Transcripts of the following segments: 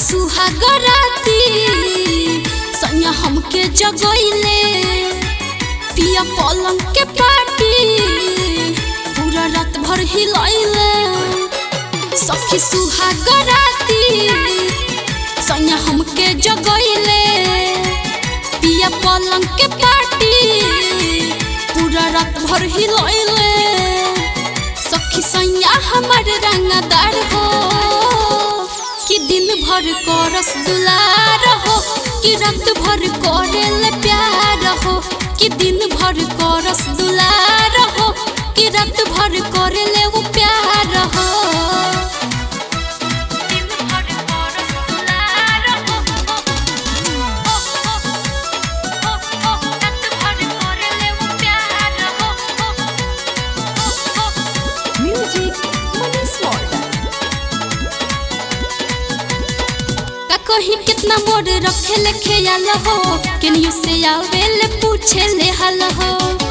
सुहागराती सैया हमके जगैले पिया पलंग के पाटी पूरा रात भर हिलैले सखी सुहागराती सैया हमके जगैले पिया पलंग के पाटी पूरा रात भर हिलैले सखी सैया हमर रंगदार हो कि दिन भर करस दुलार हो कि रात भर करेल प्यार हो कि दिन भर करस दुलार हो कि रात भर करेले वो प्यार हो दिन भर करस दुलार हो रात भर करेले वो प्यार हो Music Money Smarter. का कहीं कितना मोर रखे ले ख्याल हो केनियो से आवेल पूछे ले हाल हो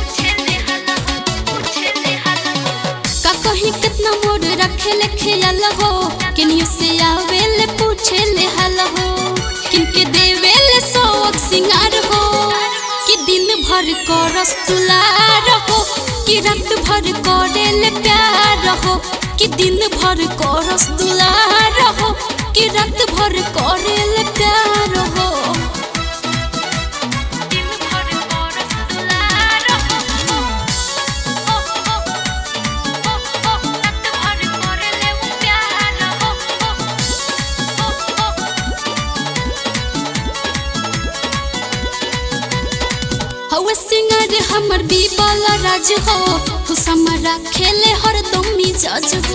का कहीं कितना मोर रखे ले ख्याल हो केनियो से आवेल पूछे ले हाल हो किनके देवेल सोक सिंगार हो कि दिन भर करस तुलार हो कि रात भर करेल प्यार हो कि दिन भर करस दुलार हो कि रात भर करेल प्यार हो दिन भर करस दुलार हो रात भर करेल प्यार हो हवे सिंगर हमर बीबल राज हो खुश हमरा खेले हरदम मिजाज हो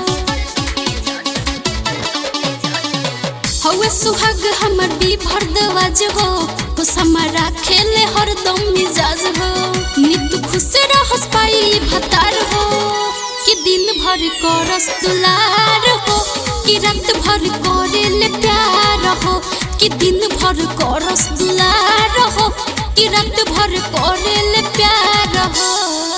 हवे सुहाग हमर भी भरदवाज हो खुश हमरा खेले हरदम मिजाज हो नित खुश रहस पाई भतार हो कि दिन भर करस दुलार हो कि रात भर करेले प्यार हो कि दिन भर करस दुलार हो कि रात भर करेले प्यार हो